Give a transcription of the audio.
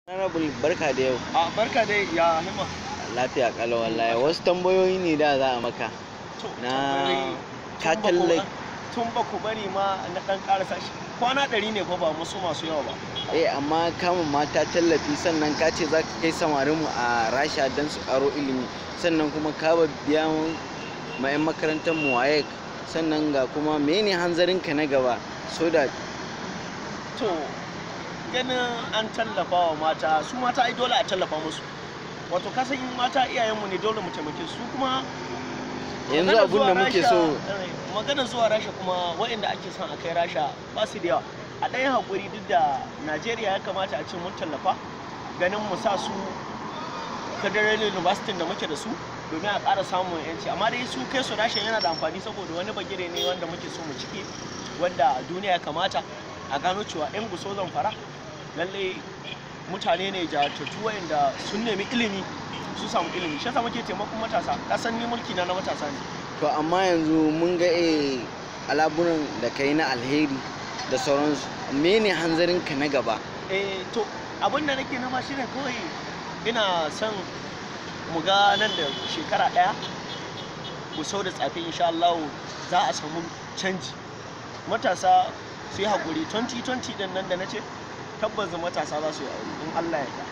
Honorable barka da yau. A barka dai ya hima. Lafiya kalau wallahi. Wasu tambayoyi ne da za a maka. To, Na tambayoyi ka tun ba ku- talle- Tun ba ku bari ma na ɗan ƙarasa shi. Kwana ɗari ne fa ba musu masu yawa ba. Eh amma kama mata tallafi sannan ka ce za ka kai samarinmu a Rasha don su karo ilimi sannan kuma ka ba biya ma 'yan makarantar mu waye sannan ga kuma mene hanzarinka na gaba so da To, ganin an tallafa wa mata, su mata ai dole a tallafa musu. Wato ka san in mata iyayenmu ne dole mu taimake su su kuma yanzu maganar abun da zuwa muke Rasha- so eh, maganar zuwa rasha kuma waɗanda ake son a kai rasha ba su da yawa a ɗayan haƙuri duk da najeriya ya kamata a ce mun tallafa ganin mu sa su federal university da muke da su domin a ƙara samun yanci amma dai su kai su rashin yana da amfani saboda wani bagire ne wanda muke so mu ciki wanda duniya ya kamata a gano cewa 'yan guso zamfara lallai mutane ne jajirtattu wayanda sun nemi ilimi su samu ilimi shi yasa muke taimakon matasa kasan ni mulki na na matasa ne to amma yanzu mun ga eh alabunan da kai na alheri da sauransu mene hanzarinka na gaba eh to abin da nake nama shine kawai ina son mu ga nan da shekara ɗaya mu sau da tsafi insha Allah za a samu canji matasa su yi haƙuri 2020 din nan da na ce tabbas matasa za su yi aure in Allah ya yarda